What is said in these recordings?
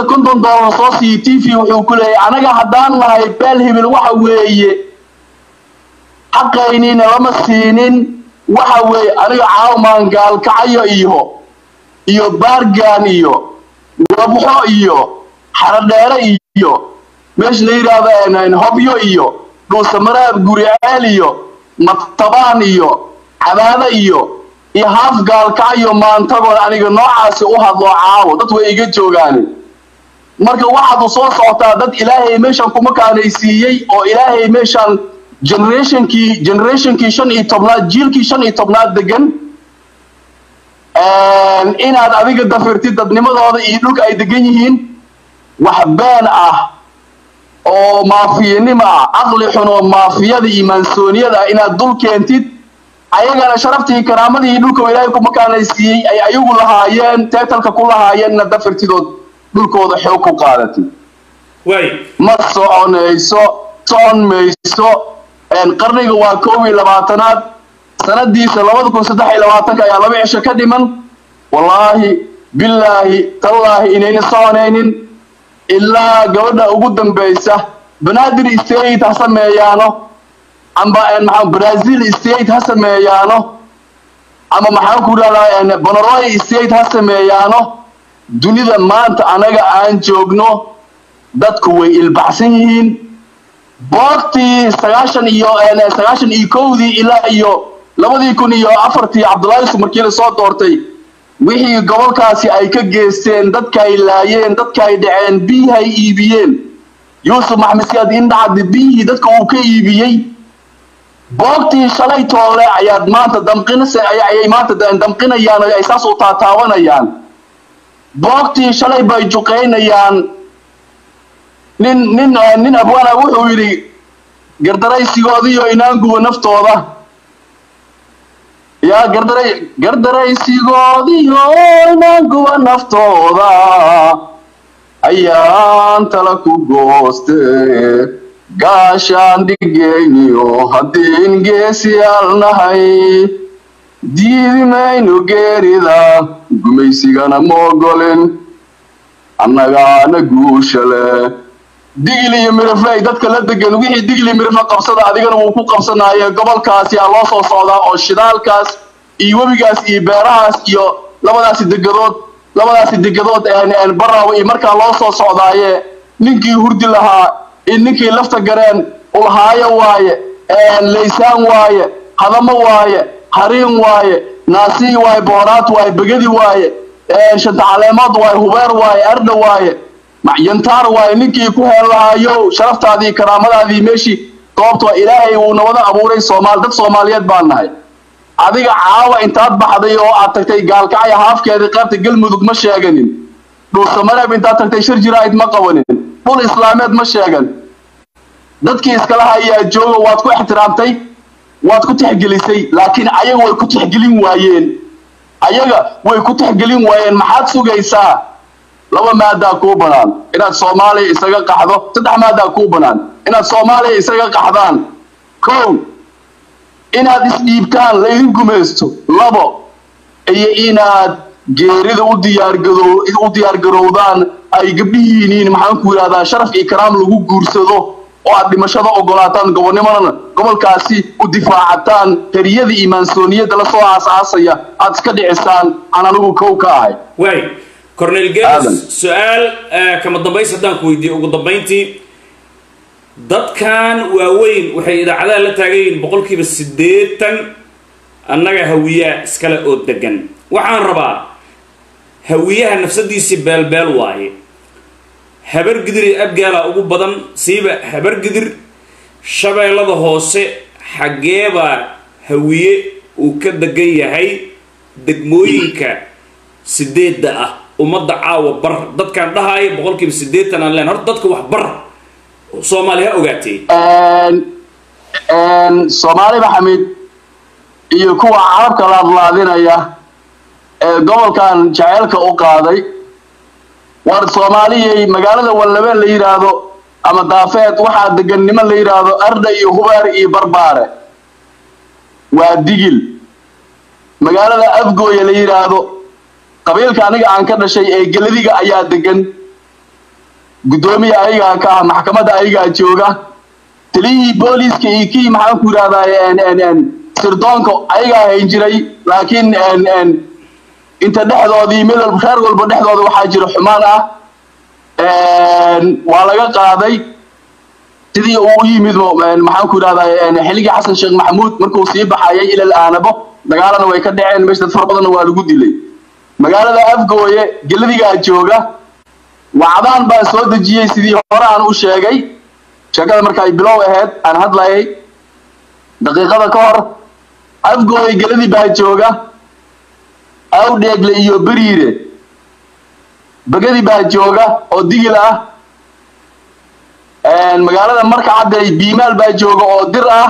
inta konton doolar soo siiyo t v wuxuu ku leeyahay anaga haddaan nahay beel hibil waxa weeye xaqaynina lama siinin waxa weeye aniga caawmaan gaalkacayo iyo iyo baargaan iyo wabxo iyo xaradheere iyo meesha la yidhaahdo hobyo iyo dhuusamaraab guriceel iyo matabaan iyo cabaado iyo iyo haaf gaalkacayo maantagoon aniga noocaasi u hadlo caawo dad way iga joogaani marka waxaad u soo socotaa dad ilaahay meeshan kuma kaanaysiiyey oo ilaahay meeshan generationkii generationkii shan iyo tobnaad jiilkii shan iyo tobnaad degan inaad adiga dafirtid dadnimadooda iyo dhulka ay degan yihiin wax been ah oo maafiyanimo ah caqli xun oo maafiyada iyo maansooniyada ah inaad dul keentid ayagana sharaftii karaamadii dhulka ilaahay kuma kaanaysiiyey ay ayagu lahaayeen teetalka ku lahaayeen inaad dafirtidood dhulkooda xoog ku qaadatid ma soconayso socon mayso qarniga waa koob iyo labaatanaad sanadiisa labada kun saddex iyo labaatanka ayaa laba cisho ka dhiman wallaahi billaahi tallaahi inayna soconaynin ilaa gabadha ugu dambaysa banaadir state ha sameeyaano amba maxaa brazil state ha sameeyaano ama maxaan ku idhahdaa bonoroy state ha sameeyaano dunida maanta anaga aan joogno dadku way ilbaxsan yihiin boogtii sagaashan iyo sagaashan iyo kowdii ilaa iyo labadii kun iyo afartii cabdullaahi yusuf markii la soo doortay wixii gobolkaasi ay ka geysteen dadka ay laayeen dadka ay dhaceen biyihii ay iibiyeen yuusuf maxamed siyaad indhacadi biyihii dadka uu ka iibiyey boogtii shalay toole ayaad maanta damqinase ayay maanta damqinayaan ay saas u taataawanayaan boogtii shalay bay juqaynayaan nin nin nin abwaana wuxuu yidhi gardaraysigoodiyo inaanguwa naftooda yaa gardaray gardaraysigoodiyo inaanguwa naftooda ayaan tala ku gooste gaashaan dhigayniyo haddiin geesiyaal nahay diidi maynu geerida gumaysigana ma ogolin annagaana guusha leh digli iyo mirifley dadka la degan wixii digli mirifle qabsada adigana wuu ku qabsanaaye gobolkaasi aa loo soo socdaa oo shidaalkaas iyo webigaas iyo beerahaas iyo labadaasi degadood labadaasi degadood baraawe iyo markaa loo soo socdaaye ninkii hurdi lahaa iyo ninkii lafta gareen ulhaayo waaye laysaan waaye hadamo waaye hariin waaye naasii waaye booraad waaye begadi waaye shanta caleemood waaye hubeer waaye ardha waaye yantaar waaye ninkii ku heen lahaayo sharaftaadii karaamadaadii meeshii goobta ilaahay uu nabada abuuray soomaal dad soomaaliyeed baan nahay adiga caawa intaad baxday oo aad tagtay gaalkacya haafkeedii qaybta galmudug ma sheeganin dhuusamareeb intaad tagtay shir jiraa'id ma qabanin dhul islaameed ma sheegan dadkii iskala hayaa jooga waad ku ixtiraamtay waad ku tixgelisay laakiin ayaga way ku tixgelin waayeen ayaga way ku tixgelin waayeen maxaad sugaysaa laba maadaa kuu banaan inaad soomaaliya isaga qaxdo saddex maadaa kuu banaan inaad soomaaliya isaga qaxdaan kow inaad isdhiibtaan laydin gumaysto labo iyo inaad geerida u diyaargado u diyaargarowdaan ay gabdhihiiniin maxaan ku yidhahdaa sharaf iyo karaam lagu guursado oo aad dhimashada ogolaataan gobonnimadana gobolkaasi u difaacataan heriyada iyo maansooniyadda la soo aasaasaya aad iska dhicisaan aan anigu kow ka ahay waay cornel gees su-aal kama dambays haddaan ku weydiiyo ugu dambayntii dadkan waaweyn waxay idaacadaha la taagan yihiin boqolkiiba siddeetan annaga hawiyaa iskale oo degan waxaan rabaa hawiyaha nafsadiisii beelbeel waaye habargidir iyo abgaala ugu badan siiba habargidir shabeellada hoose xaggeebaa hawiye uu ka degan yahay degmooyinka sideedda ah ummadda caawa bar dadkaan dhahaaya boqolkiiba siddeetan aan leen horta dadka wax bar soomaali ha ogaatee soomaali maxamed iyo kuwa carabka laadlaadinaya ee gobolkan jaceylka u qaaday war soomaaliyay magaalada wallabeen la yidhaahdo ama daafeed waxaa degan niman la yidhaahdo ardha iyo hubaar iyo barbaare waa digil magaalada afgooya la yidhaahdo qabiilka aniga aan ka dhashay ee geladiga ayaa degan guddoomiya ayagaa ka ah maxkamadda ayagaa jooga taliyihii booliiska iyo kii maxaan ku yidhahdaa sirdoonka ayagaa hayn jiray laakiin inta dhexdoodii mid walba reer walba dhexdooda waxaa jira xumaan ah waa laga qaaday sidii uu u yimid maxaan ku yidhahdaa xilligii xasan sheekh maxamuud markuu sii baxayay ilal aanabo dagaalana way ka dhaceen meesha dad fara badanna waa lagu dilay magaalada afgooye geladigaa jooga wacdaan baan soo dejiyey sidii hore aan u sheegay sheekada marka ay bilow ahayd aan hadlayay daqiiqada ka hor afgooye geladii baa jooga awdheegle iyo beriire begadi baa jooga oo digil ah magaalada marka cadday biimaal baa jooga oo dir ah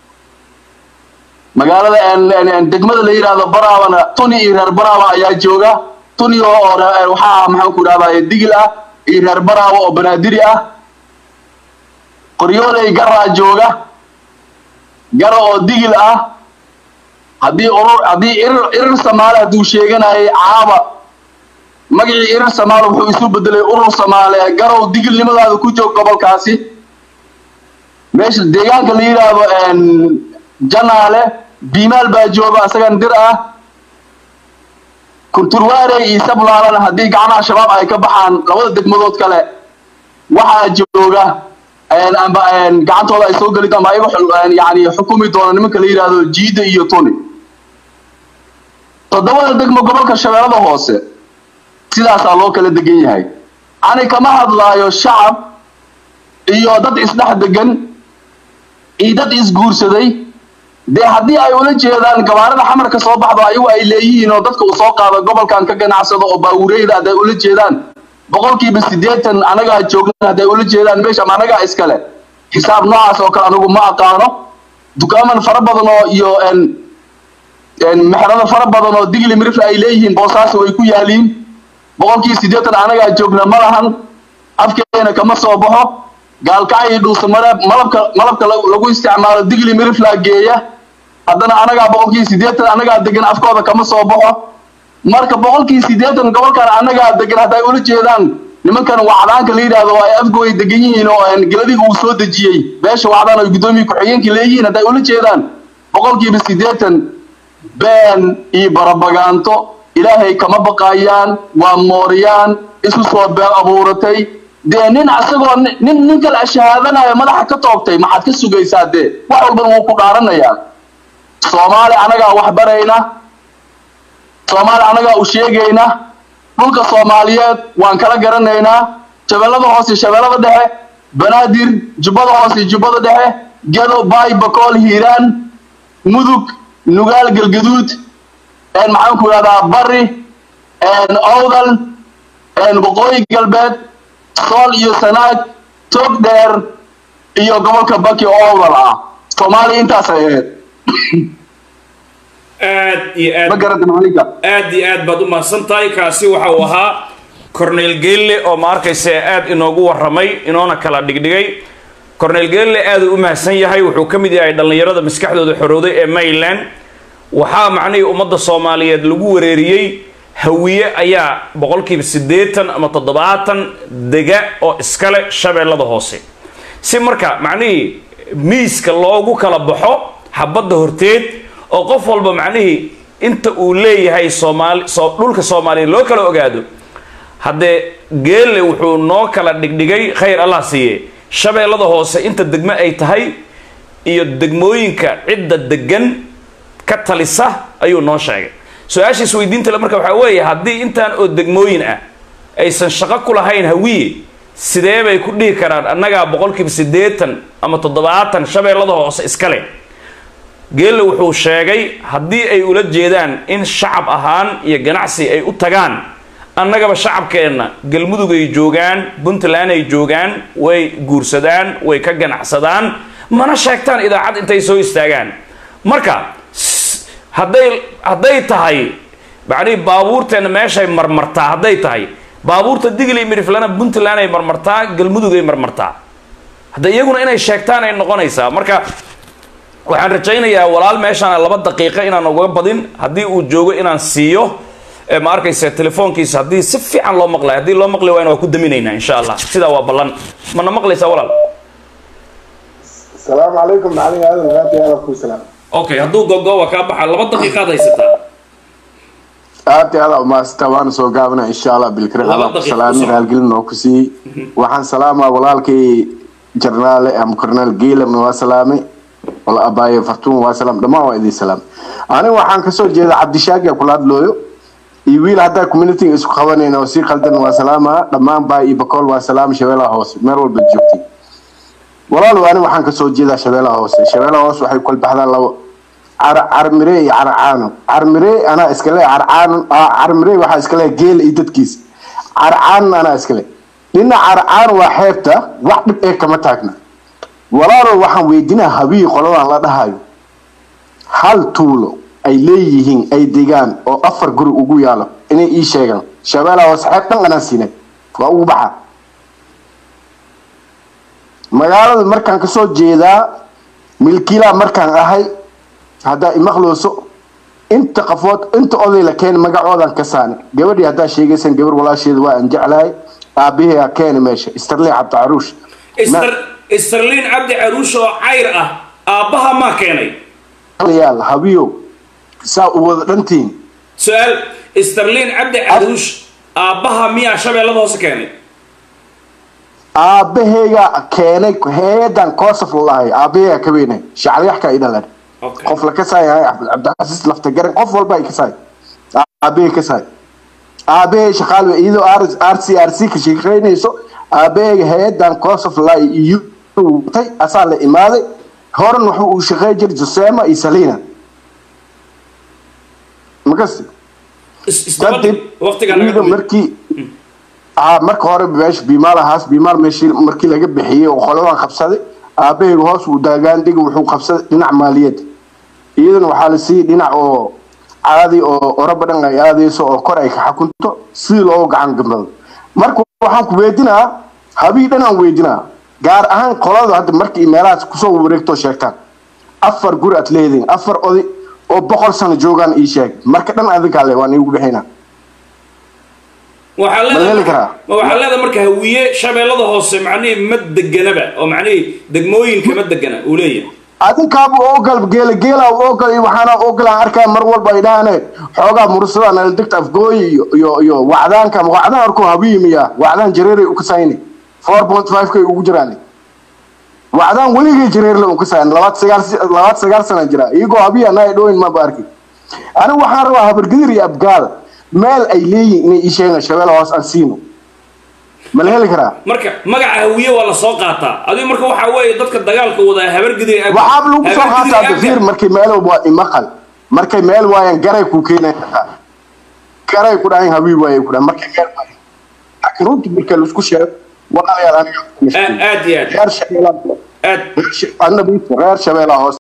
magaalada degmada la yidhaahdo baraabana tuni iyo reer baraaba ayaa jooga tuni oo waxaa maxaan ku idhahdaa digil ah iyo reer baraaba oo banaadiri ah qoryooley garaa jooga gara oo digil ah haddii urur haddii irir irir samaale hadduu sheeganayay caaba magacii irir samaale wuxuu isu bedelay urur samaale garow digilnimadaada ku joog gobolkaasi meesha deegaanka la yidhaahdo janaale biimaal baa jooga isagan dir ah kunturwaare iyo sablaalana haddii gacmaha shabaab ay ka baxaan labada degmadood kale waxaa jooga amba gacantooda ay soo geli amba ayaga yani xukumi doona nimanka la yidhaahdo jiida iyo tuni toddobada degmo gobolka shabeellada hoose sidaasaa loo kala degan yahay ani kama hadlaayo shacab iyo dad isdhex degan iyo dad isguursaday dee haddii ay ula jeedaan gabaarada xamarka soo baxdo ayagu ay leeyihiin oo dadka uu soo qaado gobolkan ka ganacsado oo baawureyda hadday ula jeedaan boqolkiiba siddeetan anagaa joogna hadday ula jeedaan meesha ama anagaa iskale xisaab noocaas oo kale anigu ma aqaano dukaaman fara badan oo iyo mexrado fara badan oo digli mirifle ay leeyihiin boosaaso way ku yaaliin boqolkiiba siddeetan anagaa joogna ma lahan afkeena kama soo baxo gaalkacyi dhuusamareeb malabka malabka lagu isticmaalo digli miriflaa geeya haddana anagaa boqolkiiba siddeetan anagaa degan afkooda kama soo baxo marka boqolkiiba siddeetan gobolkan anagaa degan hadday ula jeedaan nimankan wacdaanka la yidhaahdo ay afgooy degan yihiin oo geladiga uu soo dejiyey beesha wacdaan ay guddoomiye ku-xigeenka leeyihiin hadday ula jeedaan boqolkiiba siddeetan been iyo barabagaanto ilaahay kama baqayaan waa mooriyaan isu soo been abuuratay dee nin asagoo nin nin kale shahaadanayo madaxa ka toogtay maxaad ka sugaysaa dee wax walbana wuu ku dhaaranayaa soomaali anagaa wax barayna soomaali anagaa u sheegayna dhulka soomaaliyeed waan kala garanaynaa shabeellada hoose shabeellada dhexe banaadir jubbada hoose jubbada dhexe gedo baay bakool hiiraan mudug nugaal galgaduud maxaan ku idhahdaa bari owdal waqooyi galbeed sool iyo sanaag toog dheer iyo gobolka baki oo owdal ah soomaaliya intaas ay ahayd aad iyo aad ma garata maalinka aad iyo aad baad u mahadsan tahay kaasi waxa uu ahaa cornel geelle oo ma arkaysa aad inoogu warramay inoona kala dhigdhigay cornel geelle aad uu u mahadsan yahay wuxuu ka mid yahay dhallinyarada maskaxdooda xorowday ee mayland waxaa macnihii ummadda soomaaliyeed lagu wareeriyey hawiye ayaa boqolkiiba siddeetan ama toddobaatan dega oo iskale shabeellada hoose si marka macnihii miiska loogu kala baxo xabadda horteed oo qof walba macnihii inta uu leeyahay soomaali soo dhulka soomaaliya loo kala ogaado haddee geelle wuxuu noo kala dhigdhigay khayr allah siiye shabeellada hoose inta degmo ay tahay iyo degmooyinka cidda degan ka talisa ayuu noo sheegay su-aasha isweydiinta le marka waxaa weeye haddii intaan oo degmooyin ah aysan shaqo ku lahayn hawiye sidee bay ku dhihi karaan annagaa boqolkiiba siddeetan ama toddobaatan shabeellada hoose iskale geelle wuxuu sheegay haddii ay ula jeedaan in shacab ahaan iyo ganacsi ay u tagaan annagaba shacabkeenna galmudug ay joogaan puntland ay joogaan way guursadaan way ka ganacsadaan mana sheegtaan idaacad intay soo istaagaan marka hadday hadday tahay macnihii baabuurteena meeshay marmartaa hadday tahay baabuurta digli miriflana puntland ay marmartaa galmudug ay marmartaa hadda iyaguna inay sheegtaan ay noqonaysaa marka waxaan rajaynayaa walaal meeshaan laba daqiiqo inaan uga badin haddii uu joogo inaan siiyo ee ma arkaysa telefoonkiisa haddii si fiican loo maqlayo haddii loo maqli waayna waa ku daminaynaa insha allah sidaa waa ballan mana maqlaysaa walaal السلام عليكم معلم هذا الغابي هذا كل سلام okay hadduu gogo waa kaa baxa laba daqiiqaad haysataa aad iyo aad umaasita waana soo gaabana insha allah bilkire Laba alla ku daqiiqo salaami kusoo. raalgelin oo ku siiyey waxaan salaamaa walaalkay jarnaale ama korneel geelamna waa salaamay wala abaaye fartuun waa salaam dhammaan waa idin salaam aniga waxaan kasoo jeeda cabdishaagi kula hadlooyo iyo wiil haddaa community isku qabanayna oo sii qaldan waa salaamaa dhammaan baa iyo bakool waa salaam shabeelaha hoose meel walba joogtay walaal ani waxaan kasoo jeedaa shabeelaha hoose shabeelaha hoose waxay kula baxdaan labo car carmire iyo carcaano carmire anaa iskale carcaano ah, carmire waxaa iskale geel iyo dadkiisa carcaano anaa iskale dhinaca carcaano waa xeebta wax dhib ee kama taagna walaalo waxaan weydiinaa habii qoladan la dhahayo hal tuulo ay leeyihiin ay degaan oo afar guri ugu yaalo inay ii sheegaan shabeelaha hoose xeeb dhan anaa siinay waa ugu baxa magaalada markaan kasoo jeedaa milkiilaa markaan ahay haddaa imaqlooso inta qafood inta oday la keeni magacoodan ka saani gabadhii haddaa sheegaysan gabar walaasheeda waa aan jeclahay aabahey ha keeni meesha istarlee cabdi caruush Istar- istarliin cabdi caruush oo cayr ah aabbaha maa keenay yaal habiyo saa u wada dhantiin su-aal istarliin cabdi caruush aabbaha miyaa shabeellada hoose keenay aabaheyga keenay heedan koosaf lalahay aabaheyga ka weynay shacalyaxka i dhalan okay qof la kasaayahay cabdicasiis lafta garan qof walba ay kasaay aabahey kasaay aabahey shaqaal iyadoo r c r c ka shaqeynayso aabaheyga hay-adan kosof la iyo tay asaa la imaaday horan wuxuu uu shaqey jiray josema iyo salina makasti Is- isdaba dhig. waqtigaa naga iyada dhumay. markii aa marka hore meesha biimaal ahaas biimaal meeshii markii laga bixiyey oo qoladan qabsaday aabaheyga hoos uu daagaandigi wuxuu qabsaday dhinac maaliyadda iyadana waxaa la siiyey dhinac oo caadi oo oraba dhan ay aadayso oo kor ay ka xakunto sidii loogu gacan gambado marka waxaan ku weydinaa habii dhan aan weydinaa gaar ahaan qolada hadda markii meelahaas kusoo wareegtoo sheegtaan afar guri aad leediin afar oday oo boqol sano joogaan ii sheeg marka dhan adinkaa le waan iigu bixinaa waxaa Ma la heli leedahay karaa? ma waxaa leedahay marka hawiye shabeellada hoose macnihii ma deganaba oo macnihii degmooyinka ma degana uu leeyahay adinkaaba ogal geela geela ogal iyo waxaana ogal aan arkaya mar walba ay dhahane xoogaa mursada nala degta afgooyi iyo iyo iyo wacdaanka ama wacdaan arko habiimiya wacdaan jareeray u kasayni four point five kay ugu jiraan wacdaan weligay jareerle u kasayn labaad sagaal labaad sagaal sana jira iyagoo habiya naa dhooyin maba arki anigu waxaan rabaa habargadir iyo abgaal meel ay leeyihin inay ii sheegaan shabeelle hoos aan siino ma la heli karaa marka magaca hawiye waa la soo qaataa adigu marka waxaa weeye dadka dagaalka wadaa habargidiri ag waxaaba lagu soo qaataa dafiir markay meel waa imaqal markay meel waayaan garay ku keenaya garay ku dhahayn habiib waayay ku dhahan markay meel waayaan laakiin runtii marka laisku sheego walaalayaal aniga aad iyo aad reer shabeelaha aad reer shabeelaha hoos